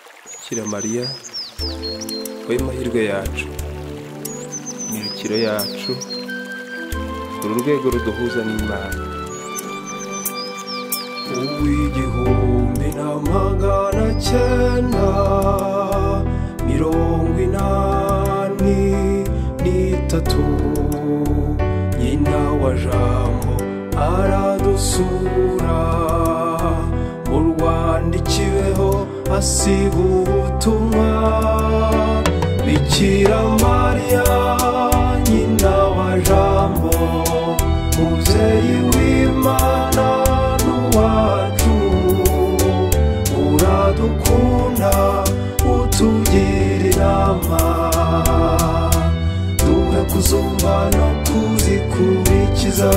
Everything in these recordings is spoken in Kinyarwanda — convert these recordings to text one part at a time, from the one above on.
Bikiramariya wowe mahirwe yacu imikiro yacu uru rwego ruduhuza n'imana uw'igihumbi na magana cyenda mirongo inani n'itatu nyina wa jambo aradusura mu rwandikiweho asiga ubutumwa bikira mariya nyina wa jambo muzeyi w'imana n'uwacu uradukunda utugira inama duhe kuzumva no kuzikurikiza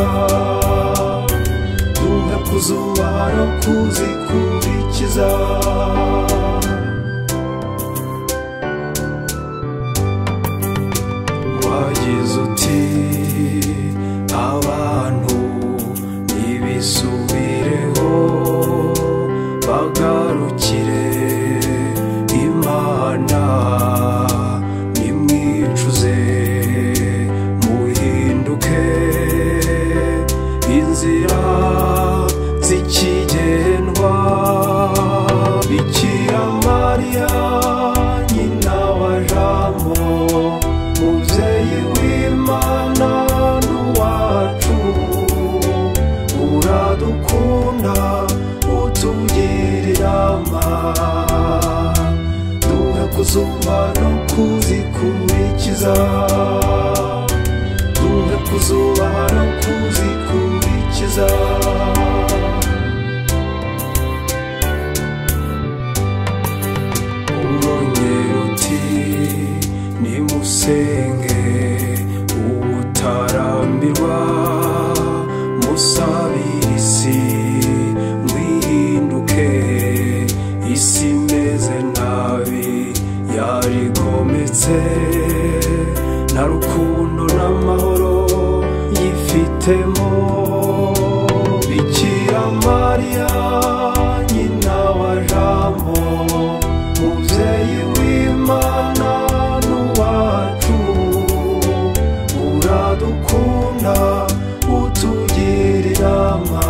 duhe kuzumva no kuzikurikiza wagize uti abantu ntibisubireho bagarukire imana nimwicuze muhinduke inzira zikigendwa bikira mariya nyina wa jambo mubyeyi w'imana n'uwacu uradukunda utugira inama duhe kuzumva no kuzikurikiza duhe kuzuba no kuzikurikiza umwongere uti nimusenge ubutarambirwa musabire isi mwihinduke isi imeze nabi yarigometse nta rukundo n'amahoro yifitemo bikira mariya nyina wa jambo mubyeyi w'imana n'uwacu uradukunda utugira inama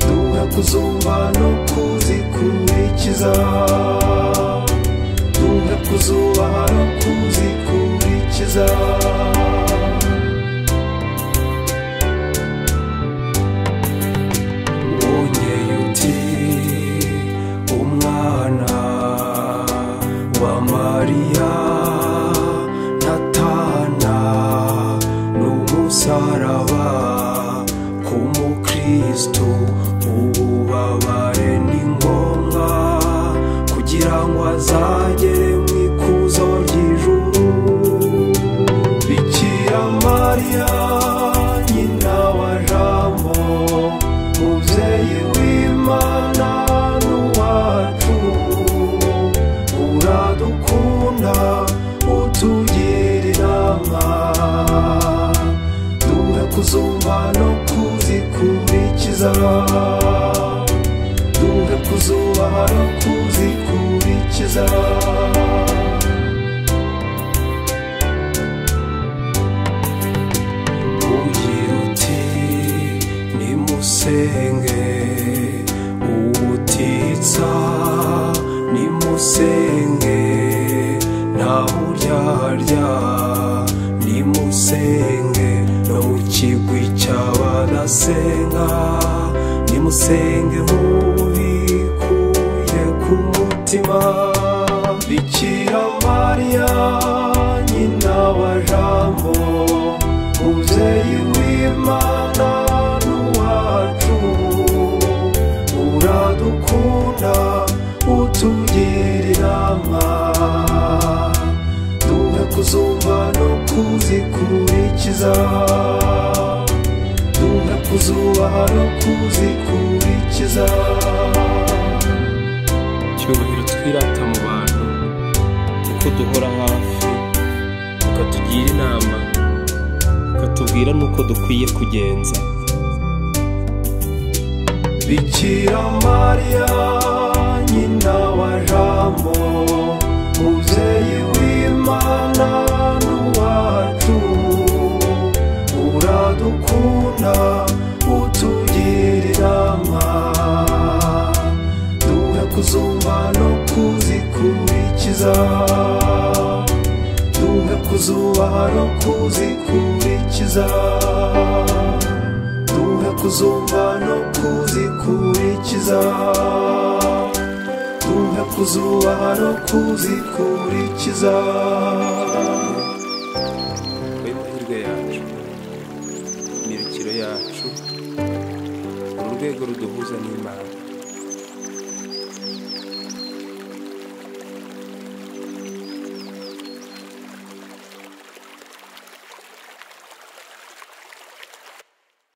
duhe kuzumva no kuzikurikiza duhe kuzumva no kuzikurikiza wongeye uti umwana wa mariya natana n'umusaraba ku mukristo ububabare ni ngombwa kugira ngo azagere mu ikuzo ry'ijuru bikira mariya nyina wa jambo mubyeyi w'imana n'uwacu uradukunda utugira inama duhe kuzumva no kuzikurikiza duhe kuzumva no kuzikurikiza ugira uti nimusenge ubutitsa nimusenge nta buryarya nimusenge no mu kigwi cy'abadasenga nimusenge nk'ubikuye ku mutima bikira mariya nyina wa jambo mubyeyi w'imana n'uwacu uradukunda utugira inama duhe kuzumva no kuzikurikiza duhe kuzubaha no kuzikurikiza cyubahiro twirata mu bantu kuko duhora hafi ukatugira inama ukatubwira n'uko dukwiye kugenza bikira mariya nyina wa jambo mubyeyi w'imana n'uwacu uradukunda utugira inama duhe kuzumva no kuzikurikiza duhe kuzubaha no kuzikurikiza duhe kuzumva no kuzikurikiza duhe kuzubaha no kuzikurikiza wowe mahirwe yacu imirukiro yacu uru rwego ruduhuza n'imana